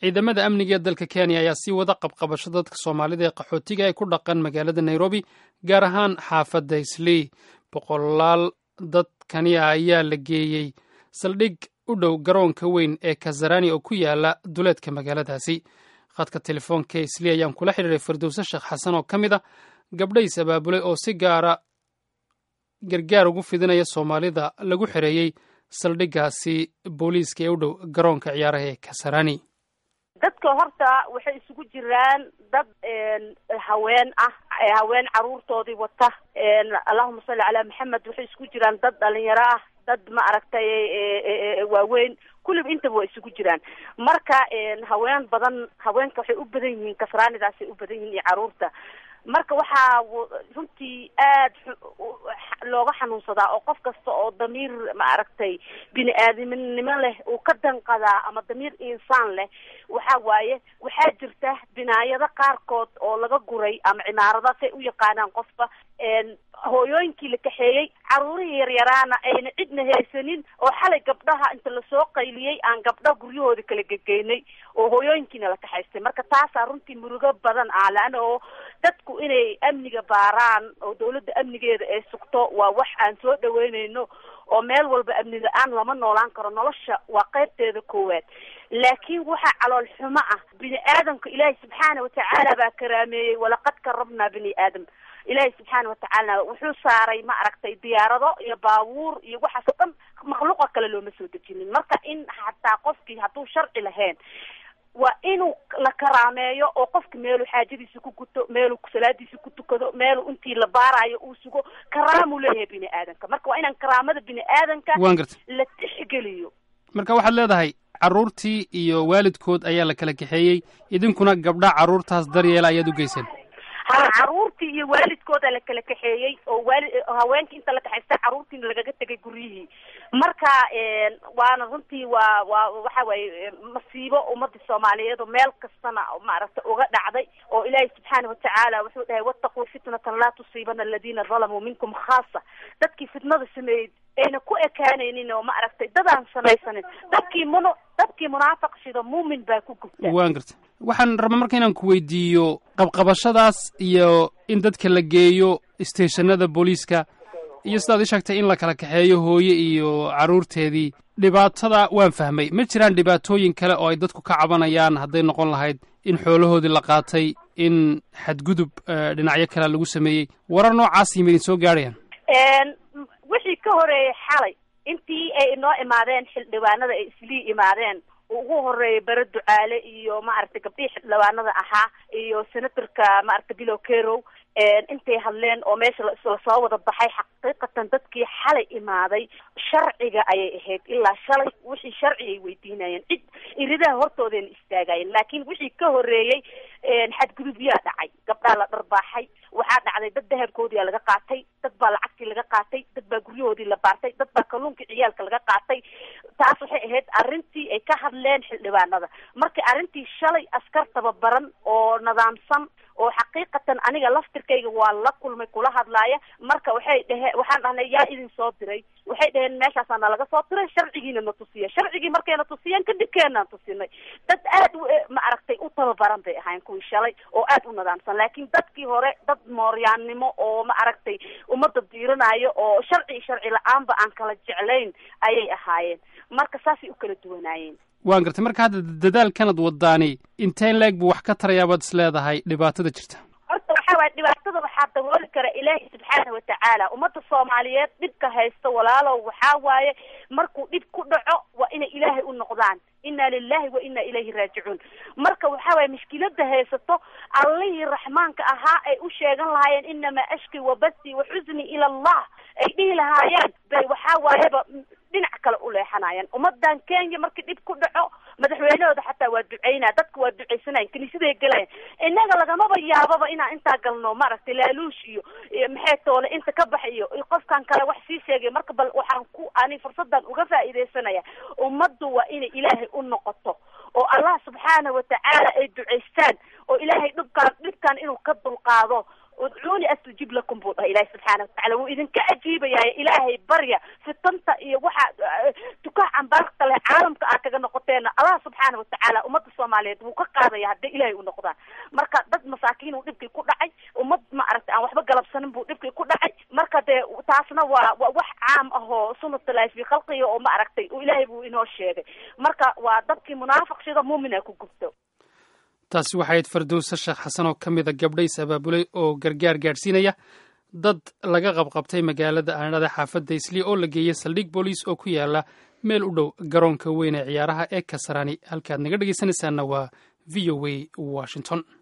ciidamada amniga ee dalka kenya ayaa sii wada qabqabasho dadka soomaalida ee qaxootiga ee ku dhaqan magaalada nairobi gaar ahaan xaafadda islii boqolaal dadkani ah ayaa la geeyey saldhig u dhow garoonka weyn ee kazarani oo ku yaala duleedka magaaladaasi khadka telefoonka islii ayaan kula xidhiiray firdowse sheekh xasan oo ka mid a gabdhays abaabulay oo si gaara gargaar ugu fidinaya soomaalida lagu xereeyey saldhiggaasi booliiska ee u dhow garoonka ciyaaraha ee kasarani dadka horta waxay isugu jiraan dad haween ah haween caruurtoodii wata allahuma salli calaa maxamed waxay isugu jiraan dad dhalinyaro ah dad ma aragtay waaweyn kulliba intaba waa isugu jiraan marka haween badan haweenka waxay u badan yihiin kasraanidaasay u badan yihiin iyo caruurta marka waxaa runtii aad looga xanuunsadaa oo qof kasta oo damiir ma aragtay bini aadamnimo leh uu ka danqadaa ama damiir insaan leh waxa waaye waxaa jirta binaayado qaarkood oo laga guray ama cimaarada say u yaqaanaan qofba hooyooyinkii la kaxeeyey caruurihii yaryaraana ayna cidna haysanin oo xalay gabdhaha inta lasoo qayliyey aan gabdha guryahooda kala gegeynay oo hooyooyinkiina la kaxaystay marka taasaa runtii murugo badan ah laana oo dadku inay amniga baaraan oo dawladda amnigeeda ay sugto waa wax aan soo dhaweyneyno oo meel walba amni la-aan lama noolaan karo nolosha waa qaybteeda koowaad laakiin waxaa calool xumo ah bini aadamka ilaahay subxaana watacaala baa karaameeyey walaqad karabnaa bini aadam ilaahay subxaana watacaala wuxuu saaray ma aragtay diyaarado iyo baabuur iyo waxaas oo dhan makhluuqa kale looma soo dejinin marka in xataa qofkii hadduu sharci lahayn waa inuu la karaameeyo oo qofka meeluu xaajadiisa ku guto meeluu salaadiisa ku tukado meeluu intii la baarayo uu sugo karaamuu leeyahay bini aadanka marka waa inaan karaamada bini aadanka waan garta la tixgeliyo marka waxaad leedahay carruurtii iyo waalidkood ayaa la kala kaxeeyey idinkuna gabdha carruurtaas daryeela ayaad u geyseen ha caruurtii iyo waalidkooda la kala kaxeeyey oo waali haweenkii inta la kaxaystay carruurtiina lagaga tegay guryihii marka waana runtii waa waa waxa waaye masiibo ummadda soomaaliyeed oo meel kastana maaragtay uga dhacday oo ilaahay subxaana watacaala wuxuu dhahay wattaquu fitnatan laa tusiibana aladiina dalamuu minkum khaasa dadkii fitnada sameeyey ayna ku ekaanaynin oo ma aragtay dadaan samaysanin dadkii mun dadkii munaafiq sida muumin baa ku gubta waan garta waxaan rabaa marka inaan ku weydiiyo qabqabashadaas iyo in dadka la geeyo isteeshanada booliiska iyo sidaad ii sheegtay in la kala kaxeeyo hooye iyo carruurteedii dhibaatada waan fahmay ma jiraan dhibaatooyin kale oo ay dadku ka cabanayaan hadday noqon lahayd in xoolahoodii la qaatay in xadgudub dhinacyo kale lagu sameeyey warar noocaas yimid idin soo gaadhayaan wixii ka horeeyay xalay intii ay inoo imaadeen xildhibaanada ay islii imaadeen ugu horeeyay bare ducaale iyo maaragtay gabdhihii xildhibaanada ahaa iyo senatorka maaragtay bilow kerow intay hadleen oo meesha lasoo wada baxay xaqiiqatan dadkii xalay imaaday sharciga ayay ahayd ilaa shalay wixii sharci ay weydiinayeen cid iridaha hortoodeena istaagayeen laakiin wixii ka horeeyey xadgudubyaa dhacay gabdhaa la dharbaaxay waxaa dhacday dad dahabkoodiia laga qaatay dad baa lacagtii laga qaatay dad baa guryahoodii la baartay dad baa kalluunkii ciyaalka laga qaatay taas waxay ahayd arrintii ay ka hadleen xildhibaanada marka arrintii shalay askar tababaran oo nidaamsan oo xaqiiqatan aniga laftirkayga waa la kulmay kula hadlaaya marka waxay dhaheen waxaan dhahnay yaa idin soo diray waxay dhaheen meeshaasaa nalaga soo diray sharcigiina na tusiya sharcigii markayna tusiyeen kadibkeenaan tusinay dad aad u ma aragtay u tababaran bay ahayn kuwii shalay oo aad u nidaamsan laakiin dadkii hore dad mooryaannimo oo ma aragtay ummadda diiranayo oo sharci sharci la-aanba aan kala jeclayn ayay ahaayeen marka saasay u kala duwanaayeen waan gartay marka hadda dadaalkanad wadaani inteen leeg buu wax ka tarayaa baad is leedahay dhibaatada jirta horta waxa waye dhibaatada waxaa dabooli kara ilaahay subxaana watacaala ummadda soomaaliyeed dhibka haysta walaalow waxaa waaye markuu dhib ku dhaco waa inay ilaahay u noqdaan inna lilahi wa inna ilayhi raajicuun marka waxa waye mushkilada haysato allihii raxmaanka ahaa ay u sheegan lahaayeen inamaa ashki wa basi wa xusni ila allah ay dhihi lahaayeen bay waxaa waayeba dhinac kale u leexanayaan ummadan kenya markii dhib ku dhaco madaxweynahooda xataa waa duceynaya dadka waa duceysanayan kiniisaday gelayan innaga lagamaba yaababa inaan intaa galno maaragtay laaluush iyo maxay toole inta ka bax iyo qofkan kale wax sii sheegay marka bal waxaan ku ani fursadan uga faa'iidaysanaya ummaddu waa inay ilaahay u noqoto oo allah subxaana watacaala ay duceystaan oo ilaahay dhibkaan dhibkan inuu ka dulqaado udcuuni astajib lakum buu dhahay ilaahay subxaana watacala wuu idinka ajiibayaay ilaahay barya fitanta iyo waxa tukaha cambaarta leh caalamka aad kaga noqoteena allah subxaana watacaala ummadda soomaaliyeed wuu ka qaadaya hadday ilaahay u noqdaan marka dad masaakiin uu dhibkii ku dhacay ummad ma aragtay aan waxba galabsanin buu dhibkii ku dhacay marka dee taasna waa waa wax caam ah oo sunatulahi fi khalqiga oo ma aragtay ilaahay buu inoo sheegay marka waa dadkii munaafiq sida muumin ay ku gubto taasi waxay ahayd fardowse sheekh xasan oo ka mida gabdhays abaabulay oo gargaar gaadhsiinaya dad laga qabqabtay magaalada aanada xaafadda islii oo la geeyey saldhig booliis oo ku yaala meel u dhow garoonka weyn ee ciyaaraha ee kasarani halkaad naga dhegeysanaysaana waa v o a washington